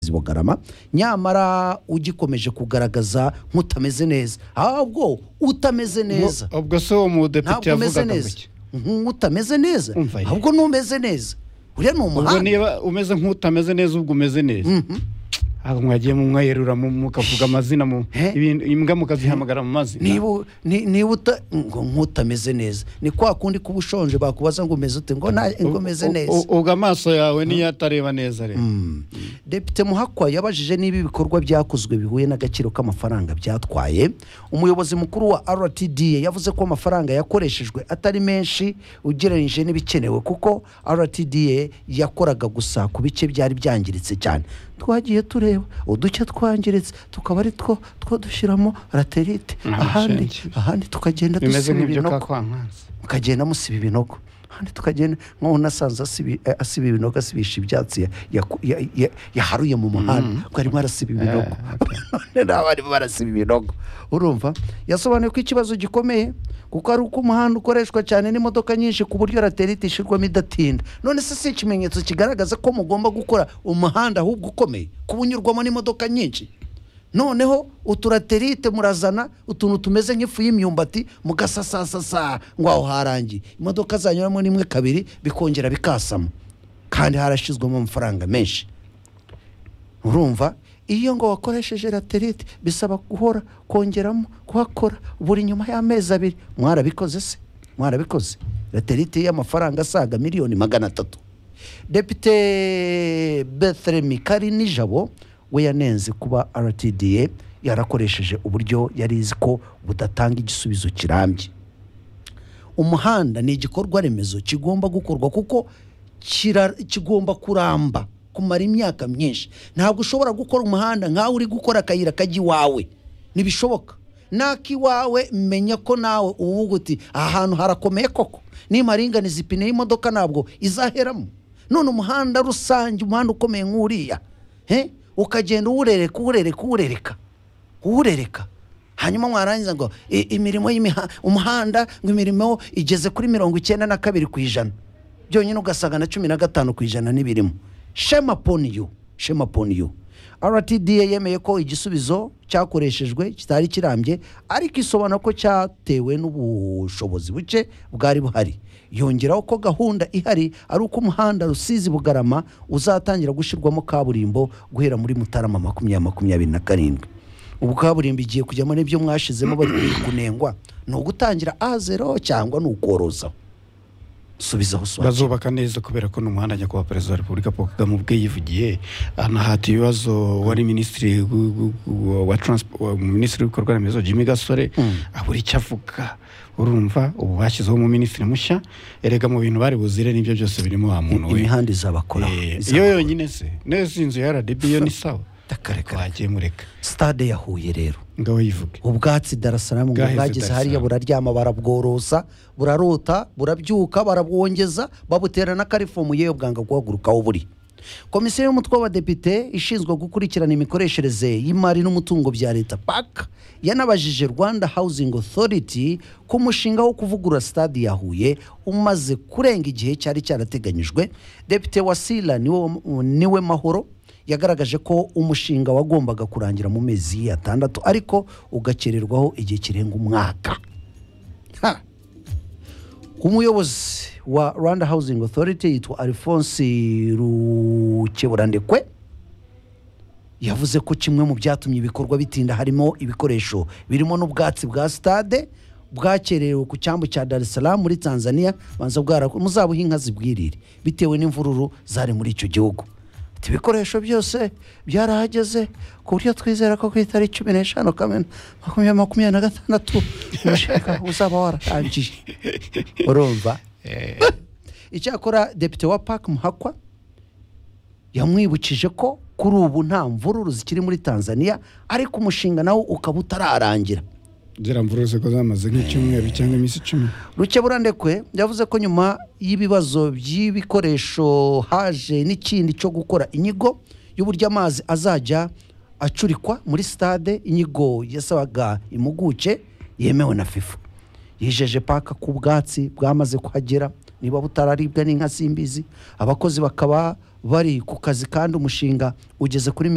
mugezi wa garama nyamara ugikomeje kugaragaza nk'utameze neza ahubwo utameze neza Ubwo- ubwo se uwo mudepite ntabwo umeze yavugaga neza gutya nk'utameze neza Umva ye. ahubwo n'umeze neza uriya ni ubwo umuhanda niba umeze nk'utameze neza ubwo umeze neza ntabwo mwagiye mumwayerura mu- mukavuga amazina mu He? ibintu- imbwa mukazihamagara mu mazina niba u- ni- niba uta- ngo nk'utameze neza ni kwa kundi kuba ushonje bakubaza ngo umeze ute ngo nta- ngo umeze U- neza u- ubwo amaso yawe niyo atareba neza rero depite muhakwa yabajije niba ibikorwa byakozwe bihuye n'agaciro k'amafaranga byatwaye umuyobozi mukuru wa rtda yavuze ko amafaranga yakoreshejwe atari menshi ugereranyije n'ibikenewe kuko rtda yakoraga gusa ku bice byari byangiritse cyane twagiye tureba uduce twangiritse tukaba ari two two dushyiramo raterite Ah, ahandi shenge. ahandi tukagenda bimeze dusiba nk'ibyo ka ibinogo kwankansi mukagenda musiba ibinogo handi tukagenda nk'aho unasanze asibi- eh, asiba ibinogo asibisha ibyatsi ya- yaku- ya- ya- yaharuye mu muhanda ubwo arimo arasiba ibinogo none nabo barimo barasiba ibinogo urumva yasobanuye ko ikibazo gikomeye kuko ari uko umuhanda ukoreshwa cyane n'imodoka nyinshi ku buryo raterite ishyirwamo idatinda none se si ikimenyetso kigaragaza ko mugomba gukora umuhanda ahubwo ukomeye kuba unyurwamo n'imodoka nyinshi noneho uturaterite murazana utuntu tumeze nk'ifu y'imyumbati mugasasasasa ngo aho harangiye imodoka zanyuramo n'imwe kabiri bikongera bikasamo kandi harashyizwemo amafaranga menshi urumva iyo ngo wakoresheje raterite bisaba guhora kongeramo kuhakora buri nyuma y'amezi abiri mwarabikoze se mwarabikoze raterite y'amafaranga asaga miliyoni magana atatu depite bethelemi kari nijabo we yanenze kuba rtda yarakoresheje uburyo yari izi ko budatanga igisubizo kirambye umuhanda ni igikorwa remezo kigomba gukorwa kuko kira- kigomba kuramba kumara imyaka myinshi ntabwo ushobora gukora umuhanda nkawe uri gukora akayira kajya iwawe ntibishoboka n'ak'iwawe menya ko nawe uvuga uti aha hantu harakomeye koko nimaringaniza ipine y'imodoka ntabwo izaheramo none umuhanda rusange umuhanda ukomeye nk'uriya he? ukagenda uwurereka uwurereka uwurereka uwurereka hanyuma mwarangiza ngo i- imirimo y'imiha umuhanda ngo imirimo igeze kuri mirongo icyenda na kabiri ku ijana byonyine ugasanga na cumi na gatanu ku ijana n'ibirimo shema poni yu shema poni yu rtda yemeye ko igisubizo cyakoreshejwe kitari kirambye ariko isobanura ko cyatewe n'ubushobozi buke bwari buhari yongeraho ko gahunda ihari ari uko umuhanda rusizi bugarama uzatangira gushyirwamo kaburimbo guhera muri mutarama makumyabiri makumyabiri na karindwi ubu kaburimbo igiye kujyamo n'ibyo mwashizemo bari kunengwa ni ugutangira a zero cyangwa ni ukoroza subizaho swati bazubaka neza kubera ko n'umuhanda ajya kuba perezida wa repubulika paul kagame ubwe yivugiye anahata ibibazo wari minisitiri gu- gu- gu- wa transpo- wa- minisitiri w'ibikorwa remezo jimmy gasore abura icyo avuga urumva ubu bashyizeho umuminisitiri mushya erega mu bintu bari buzire n'ibyo byose birimo wa muntu we imihanda izabakoraho Eh, Izabakora. iyo yonyine se neza inzu ya rdb yo ni sawa Takareka. wagiye mureka stade ya huye rero ngaho yivuge ubwatsi darasaramu ngo Bwaheze bwageze Dar es hariya Salaam. buraryama barabworosa burarota burabyuka barabwongeza babutera n'akarifomu yewe bwanga guhagurukaho buri komisiyo y'umutwe w'abadepite ishinzwe gukurikirana imikoreshereze y'imari n'umutungo bya leta paka yanabajije rwanda housing authority ku mushinga wo kuvugurura stade ya huye umaze kurenga igihe cyari cyarateganyijwe depite wasila niwe, niwe mahoro yagaragaje ko umushinga wagombaga kurangira mu mezi atandatu ariko ugakererwaho igihe kirenga umwaka Ha! umuyobozi wa rwanda housing authority yitwa alphonse rukeburandekwe yavuze ko kimwe mu byatumye ibikorwa bitinda harimo ibikoresho birimo n'ubwatsi bwa stade bwakererewe ku cyambu cya Dar es Salaam muri Tanzania banza bwara muzabuha inka zibwirire bitewe n'imvururu zari muri icyo gihugu Ati, ibikoresho byose byarahageze ku buryo twizera ko ku itariki cumi n'eshanu kamena makumyabiri makumyabiri na gatandatu umushinga uzaba wararangiye urumva icyakora depite wa park muhakwa yamwibukije ko kuri ubu nta mvururu zikiri muri tanzania ariko umushinga nawo ukaba utararangira zira mvura zose ko zamaze nk'icyumweru cyangwa iminsi icumi rukeburandekwe yavuze ko nyuma y'ibibazo by'ibikoresho haje n'ikindi cyo gukora inyigo y'uburyo amazi azajya acurikwa muri stade inyigo yasabaga impuguke yemewe na fifa yijeje paka ku bwatsi bwamaze kuhagera niba butararibwa n'inka simbizi abakozi bakaba bari ku kazi kandi umushinga ugeze kuri